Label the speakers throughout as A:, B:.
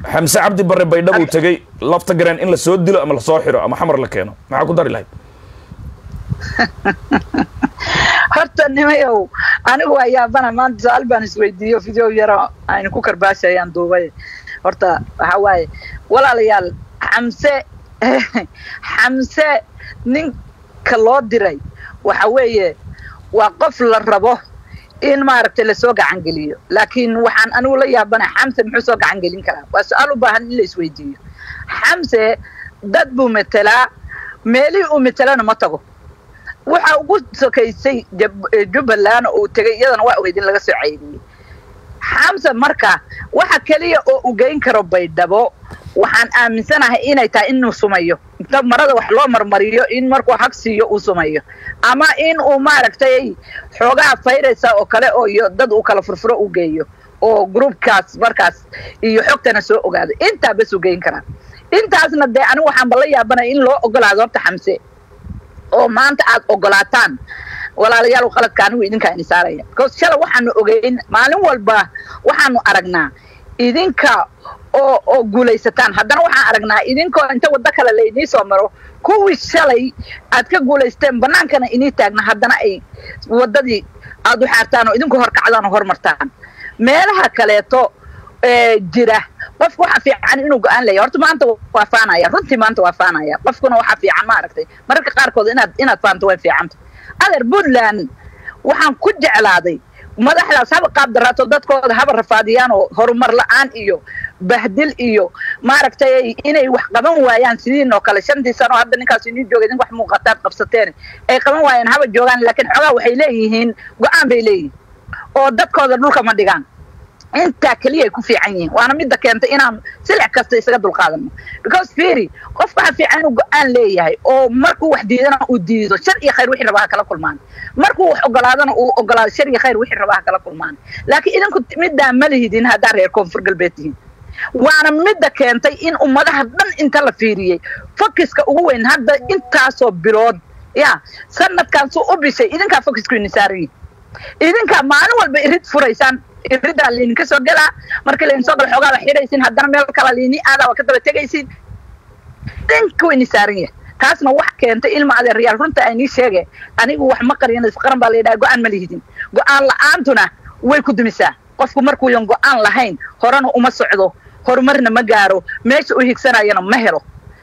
A: xamse cabdi barre baydhab uu tegey lafta gareen in la soo dilo ama lasoo xiro ama xamar la keeno maxaa ku dari lahayd
B: horta nimayow anigu waa yaabana maanta su-aal baan isweydiiyo video yaro aynu ku karbaashayaan duubay horta waxaa waaye walaalayaal xamse xamse ninka loo diray waxa weeye waa qof la rabo in maaragtay lasoo gacan geliyo laakiin waxaan anigu la yaabana xamse muxuu soo gacan gelin karaa waa su-aal u baahan in la isweydiiyo xamse dad buu metelaa meelihii uu metelana ma tago waxa ugu sokaysay jubbaland uu tegay iyadana waa ogeyd in laga soo ceyriyey xamse marka waxa keliya oo u geyn karo baydhabo waxaan aaminsanahay inay tahay inuu sumayo inta marada wax loo marmariyo in markuu hag siiyo uu sumayo ama in uu maaragtay xoogaha fayraysa oo kale oo iyo dad uu kala furfuro u geeyo oo groupkaas markaas iyo xogtana soo ogaado intaa bas u geyn karaa intaasna dee anigu waxaanba la yaabanaya in loo ogolaado horta xamse oo maanta aad ogolaataan walaalayaal qaladka anigu idinkaa ini saaraya because shalay waxaanu ogeyn maalin walba waxaanu aragnaa idinka oo oo guulaysataan haddana waxaan aragnaa idinkoo inta waddo kale laynii soo maro kuwii shalay aad ka guulaysteen bannaankana inii taagna haddana ay waddadii aad u xaartaan oo idinku horkacdaan oo hormartaan meelaha kaleeto jira qofku waxa fiican inuu go-aan leeya horta maanta waa faanaya runtii maanta waa faanaya qofkuna waxa fiican maaragtay mararka qaarkood inaad inaad faanto way fiicanta adeer puntland waxaan ku jeclaaday madaxdaas haba qaab daraato dadkooda haba rafaadiyaan oo horumar la-aan iyo bahdil iyo maaragtay inay wax qaban waayaan sidiin oo kale shantii sano hadda ninkaas inii joogay idin wax muuqataad qabsateen ay qaban waayaan haba joogaan laakiin xoogaa waxay leeyihiin go-aan bay leeyihiin oo dadkooda dhulka ma dhigaan intaa keliya ay ku fiican yihiin waana midda keentay inaan silic kasta isaga dulqaadano because fiiri qofka waxa fiican inuu go-aan leeyahay oo markuu wax diidana uu diido shar iyo khayr wixii rabaa ha kala kulmaan markuu wax ogolaadana uu ogolaado shar iyo khayr wixii rabaa ha kala kulmaan laakiin idinku middaa ma lihidin haddaa reer koonfur galbeed tihiin waana midda keentay in ummadaha dhan inta la fiiriyey fokiska ugu weyn hadda intaasoo bilood ya sanadkan suu u bishay idinkaa fokisku ini saaran yihin idinkaa maalin walba irid furaysaan iridaa laydinka soo gelaa markii laydin soo gala xoogaa la xidhaysin haddana meel kala laydin aadaa waa ka daba tegaysin idinka wayni saaran yahay taasna wax keentay ilma adeerayaal runta aynii sheege anigu wax ma qariyan isqaran baa layidhaha go-aan ma lihidin go-aan la-aantuna way ku dumisaa qofku markuuyan go-aan lahayn horena uma socdo horumarna ma gaaro meesha u higsanayana ma helo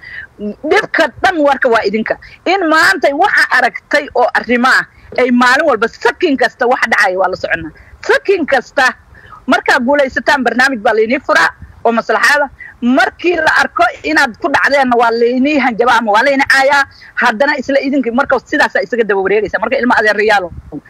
B: dhibka dhan warka waa idinka in maantay waxa aragtay oo arrimo ah ay maalin walba sakin kasta waxa dhacaya waa la soconaa sakin kasta markaa guulaysataan barnaamij baa laynii furaa oo maslaxaada markii la arko inaad ku dhacdeenna waa laynii hanjaba ama waa layni caayaa haddana isla idinkii marka sidaasaa isaga daba wareegaysa marka ilma adeerayaalo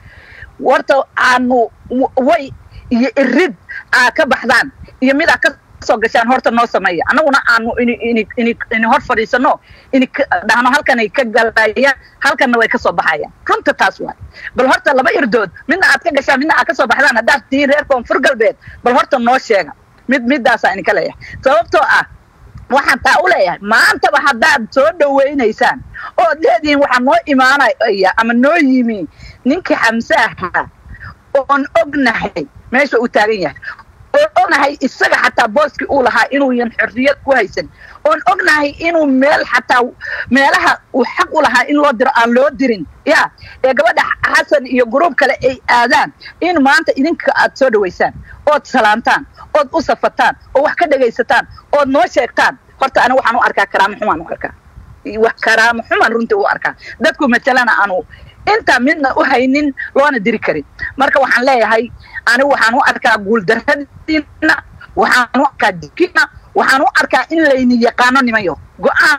B: warta aanu way iyo irid aa ka baxdaan iyo mid aa ka soo gashaan horta noo sameeya annaguna aanu ini ini ini ini hor fadhiisano ini dhahno halkanay ka galayaan halkanna way ka soo baxayaan runta taas waay bal horta laba irdood midna aad ka gashaan midna aad ka soo baxdaan haddaad tihiin reer koonfur galbeed bal horta noo sheega mid middaasaa idinka leeyahay sababtoo ah waxaan taa u leeyahay maantaba haddaad soo dhawaynaysaan ood leedihiin waxaa noo imaanaya ama noo yimi ninkii xamse ahaa oon ognahay meesha uu taagan yahay oon ognahay isaga xataa booskii uu lahaa inuuyan xorriyad ku haysan oon ognahay inuu meel xataa meelaha uu xaq u lahaa in loo diro aan loo dirin ya ee gabadha xasan iyo gruub kale ay aadaan in maanta idinka aad soo dhawaysaan ood salaantaan ood u safataan oo wax ka dhegaysataan ood noo sheegtaan horta aniga waxaan u arkaa karaamo xumaan u arkaa wax karaamo xumaan runtii u arkaa dadku matalana aanu intaa midna u haynin loona diri karin marka waxaan leeyahay anigu waxaan u arkaa guuldaradiina waxaan u arkaa jikina waxaan u arkaa in layni yaqaano nimayo go-aan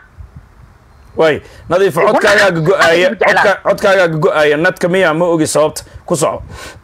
A: way nadiif codkaagaaga go-aaya codka codkaagaaga go-aaya nadka miyaa ma ogi sababta ku soco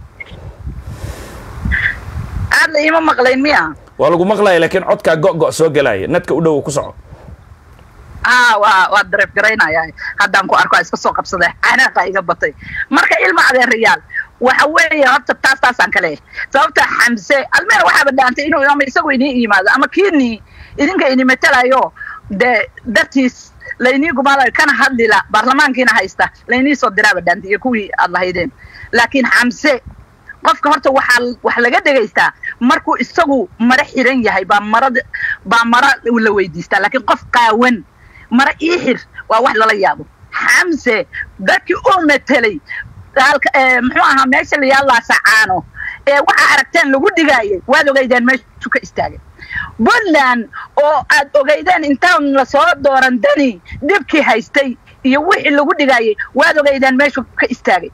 B: aad la iima maqlayn miya
A: waa lagu maqlaya laakiin codkaa go-go soo gelaya nadka u dhow ku soco
B: a waa waa dareef garaynaya haddaan ku arko iska soo qabsaday canaaqa iga batay marka ilma adeerayaal waxa weeye horta taas taasaan ka leeyahay sababta xamse almeer waxaaba dhaantay inuu ama isagu inii yimaado ama kiinii idinka ini matelayo dee dartiis laynii gumaalayo kana hadlila baarlamaankiina haysta laynii soo diraaba dhaantay iyo kuwii aad lahaydeen laakiin xamse qofka horta waxaa wax laga dhegaystaa markuu isagu mara xiran yahay baa marada baa mara la weydiistaa laakiin qof qaawan mara ii xir waa wax lala yaabo xamse dadkii u metelay muxuu ahaa meesha la yaallaa sacaano ee waxaa aragteen lagu dhigaayay waad ogeydeen meeshu ka istaagay puntland oo aad ogeydeen intaan lasoo dooran dani dhibkii haystay iyo wixii lagu dhigaayay waad ogeydeen meeshu ka istaagay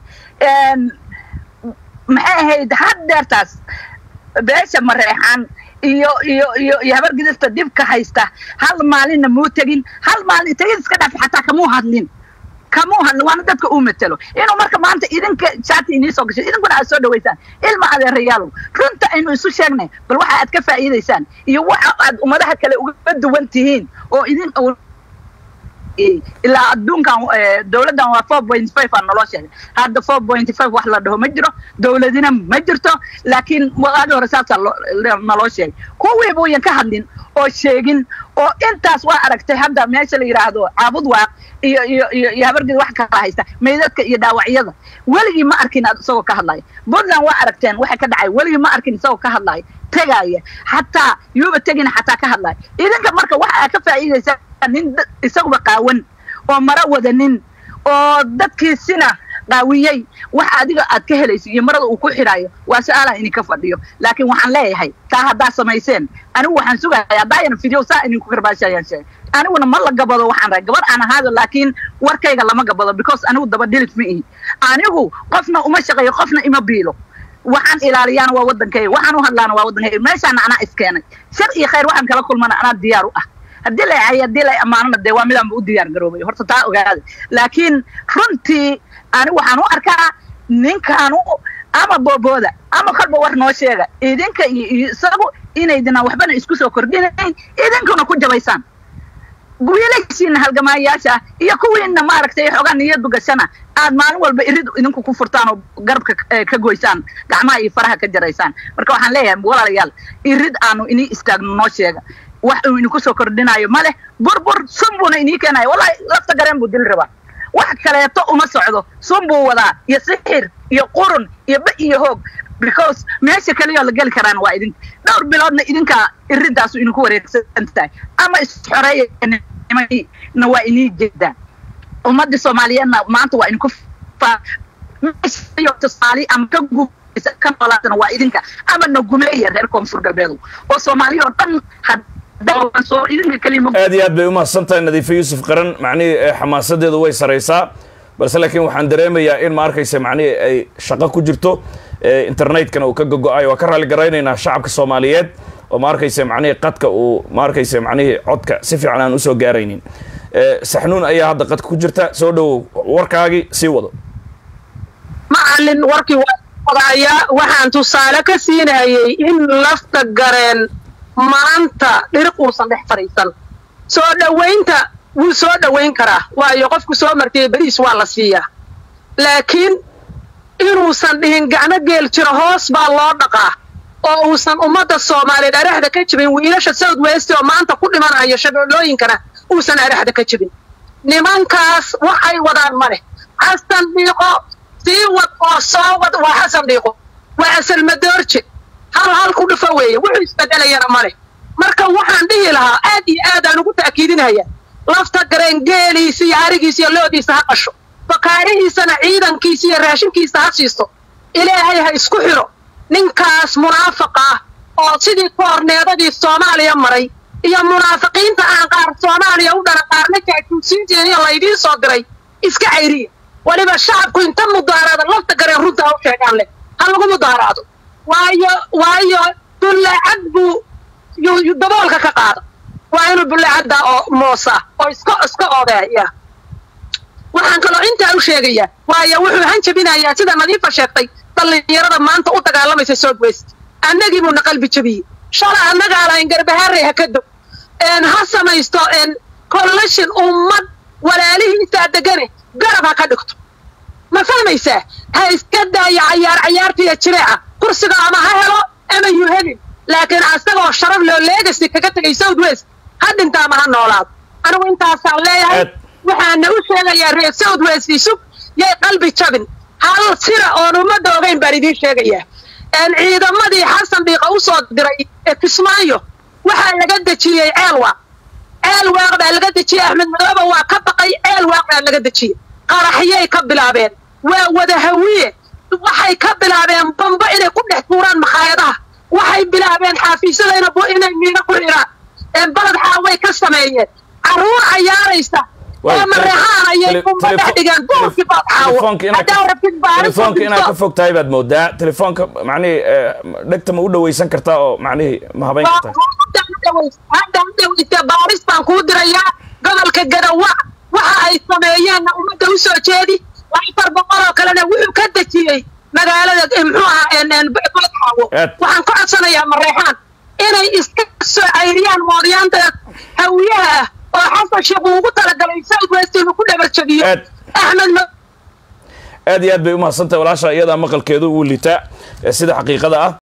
B: maxay ahayd haddeertaas beesha mareexan iyo iyo iyo iyo habar gidista dhibka haysta hal maalinna muu tegin hal maalin tegin iska dhaaf xataa kamuu hadlin kamuu hadlin waana dadka uu matelo inuu marka maanta idinka jaati inii soo gashay idinkuna aad soo dhawaysaan ilma adeerayaalow runta aynu isu sheegnay bal waxa aad ka faa'iidaysaan iyo waxa aad ummadaha kale uga duwan tihiin oo idin ilaa adduunkan dowladdan waa four point five aa naloo sheegay hadda four point five wax la dhaho ma jiro dowladina ma jirto laakiin waqaadi hore saasaa naloo sheegay kuwii buuyan ka hadlin oo sheegin oo intaas waa aragtay hadda meesha la yidhaahdo caabud waaq iyo iyo iyo iyo habargeed wax kala haysta meydadka iyo dhaawacyada weligii ma arkin isagoo ka hadlaya puntland waa aragteen waxa ka dhacay weligii ma arkin isagoo ka hadlaya tegaya xataa yuuba tegina xataa ka hadlaya idinka marka waxa aad ka faa'iidaysaa nin isaguba qaawan oo mara wadanin oo dadkiisina qaawiyey wax adiga aad ka helayso iyo marada uu ku xidhaayo waa su-aalaha idinka fadhiyo laakiin waxaan leeyahay taa haddaa samayseen anigu waxaan sugaya haddaayan video saa idinku karbaashayaan sheegay aniguna ma la gabado waxaan rahay gabar aan ahaado laakiin warkayga lama gabado because anigu daba dhilif ma ihi anigu qofna uma shaqeeyo qofna ima biilo waxaan ilaaliyaana waa waddankayga waxaan u hadlaana waa waddankayga meeshaana anaa iskeenay shar iyo khayr waxaan kala kulmana anaa diyaar u ah haddii la hay haddii la ammaanana dee waa midaanba u diyaar garoobay horta taa ogaada laakiin runtii ani waxaan u arkaa ninkaanu ama boobooda ama kolba war noo sheega idinka iyo isagu inaydinaan waxbana isku soo kordhinayn idinkuna ku jabaysaan wiilashiina halgamaayaasha ah iyo kuwiina maaragtay xoogaa niyadu gashana aad maalin walba irid idinku ku furtaan oo garabka ka goysaan gacmaha iyo faraha ka jaraysaan marka waxaan leeyahay walaalayaal irid aanu inii istaagno noo sheega wax uu idinku soo kordhinaayo ma leh burbur sun buuna inii keenayo wallahi lafta gareen buu dili rabaa wax kaleeto uma socdo sun buu wadaa iyo sixir iyo qurun iyo ba iyo hoog because meesha kaliya la geli karaan waa idinka dhowr biloodna idinka iridaasu idinku wareegsan tahay ama isxoreeyana waa inii jeedaan ummadda soomaaliyeedna maanta waa idinku tusaali ama ka guubaysa ka noolaatana waa idinka ama na gumeeya reer koonfur galbeedu oo soomaaliya oo dhan
A: aad iyo aad bay umahadsan tahay nadiife yuusuf qaran macnihii xamaasadeedu way saraysaa balse laakiin waxaan dareemayaa in ma arkaysa macnihii ay shaqo ku jirto internetkana uu ka gogo-ayo waa ka raali garaynaynaa shacabka soomaaliyeed oo ma arkaysa macnihii qadka uu ma arkaysa macnihii codka si fiican aan usoo gaaraynin saxnuun ayaa hadda qadka ku jirta soo dhowow warkaagii sii wado
C: macalin warkii waa wadaaya waxaan tusaale ka siinayay in lafta gareen maanta dhiriq uusan dhex fadhiisan soo dhowaynta wuu soo dhowayn karaa waayo qofku soo martay beriis waa la siiyaa laakiin inuusan dhihin gacno geel jiro hoos baa loo dhaqaa oo uusan ummadda soomaaliyeed araxda ka jibin wiilasha south west oo maanta ku dhimanayo shabeellooyinkana uusan araxda ka jibin nimankaas waxay wadaan ma leh xasan dhiiqo sii wad oo soo wad waa xasan dhiiqo waa asalmadoorje hal hal ku dhufo weeye wuxuu isbedelayana ma leh marka waxaan dhihi lahaa aad iyo aad aan ugu ta'kiidinaya lafta gareen geeliisa iyo arigiisa iyo loodiisa ha qasho bakaarihiisana ciidankiisa iyo raashinkiisa ha siisto ilaahay ha isku xidho ninkaas munaafaqa ah oo sidii koorneedadii soomaaliya maray iyo munaafiqiinta aan qaar soomaaliya u dhana qaarna jaajuusiinteediyo laydiin soo diray iska cayriya weliba shacabku inta mudaaraada lafta gareen runta ha u sheegaan leh ha lagu mudaaraado waayo waayo bullaacad buu daboolka ka qaada waa inuu bullaacadda oo moosa oo iska iska odeeya waxaan kaloo intaa u sheegayaa waayo wuxuu hanjabinayaa sida nadiifa sheegtay dhallinyarada maanta u dagaalamaysa south west annagii buuna qalbi jabiyey shala annagaa lahayn garbahaarey ha ka dog ha samaysto coalition ummad walaalihiisaa degane garab ha ka dhigto ma fahmaysaa ha iska daaya cayaar cayaartiiyo jireeca kursiga ama ha helo ama yu helin laakiin asagoo sharaf loo leegasi kaga tegay south west ha dhinta ama ha noolaado anigu intaasaan leeyahay waxaana u sheegayaa reer south west isug yay qalbi jabin hal sira oon ummadda ogayn baan idiin sheegayaa ciidamadii xasan dhiiqa u soo diray ee kismaayo waxaa laga dejiyey ceelwaaq ceelwaaq baa laga dejiyey axmed madoobe waa ka baqay ceelwaaq baa laga dejiyey qaraxyay ka bilaabeen waa wada hawiye waxay ka bilaabeen bambo inay ku dhex tuuraan makhaayadaha waxay bilaabeen xaafiisyada inay miino ku xidhaan balad xaaway ka sameeyeen carruur cayaaraysa oo mareexaan ayay kumba dhex dhigeen duurkii balad xaawo haddaa rabtid
A: telefoonka inaad ka fog tahay baad moodaa telefoonka macnihii dhegta ma u dhawaysan kartaa oo macnihii ma habayn kartaa
C: hadda hadhaweyte baaris baan kuu dirayaa gobolka gadawa waxa ay sameeyeenna ummadda u soo jeedi afar boqol oo kalena wuxuu ka dejiyey magaalada muxuu ahaa balad xaawo waxaan ka codsanayaa mareexaan inay iska soo cayriyaan moodyaanta hawiyaha ah oo xasan sheekh uu ugu talagalay south west inuu ku dhabarjabiyo axmed
A: aad iyo aad bay u mahadsantahay walaasha iyadaa maqalkeedu uu litaa sida xaqiiqada ah